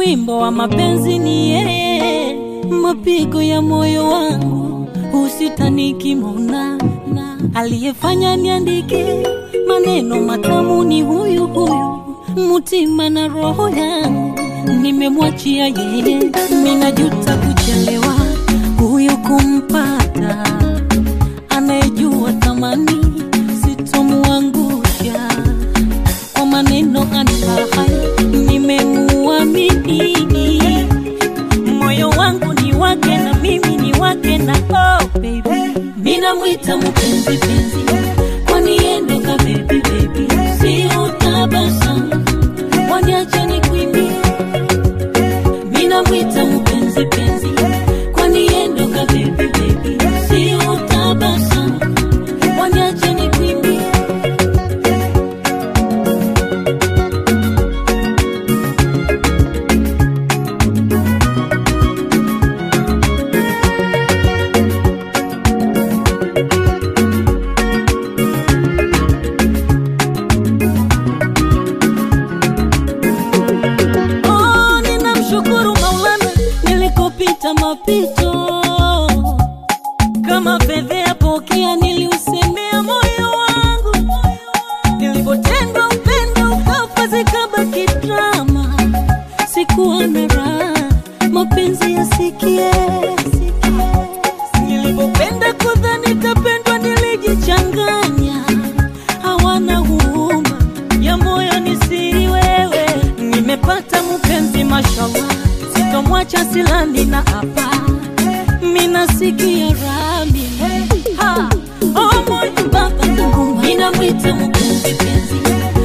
wimbo wa mapenzi ni yeye, mapigo ya moyo wangu usitaniki mona na aliyefanya niandike maneno matamu ni huyu huyu, mutima na roho yangu nimemwachia yeye, minajuta kuchelewa huyu kumpata, anayejua thamani sitomuangusha kwa maneno anifahayo, nimemuamini moyo wangu ni wake na mimi ni wake na oh baby, minamwita mpenzi penzi, kwani yende ka baby baby, si utabasamu waniache nikuimbie, minamwita mpenzi penzi, kwani yende ka baby baby, si utabasamu waniache nikuimbie. Oh, ninamshukuru Maulana nilikopita mapito kama fedhea pokea, niliusemea moyo wangu, nilipotendwa upendo ukafa zikabaki drama, sikuwa na raha, mapenzi yasikie, nilipopenda kudhani tapendwa, nilijichanganya, hawana huruma ya moyo ni siri wewe, nimepata mpenzi mashallah, sitomwacha silani na hapa minasikia rami ha oh moyo baba ninamwita mpenzi penzi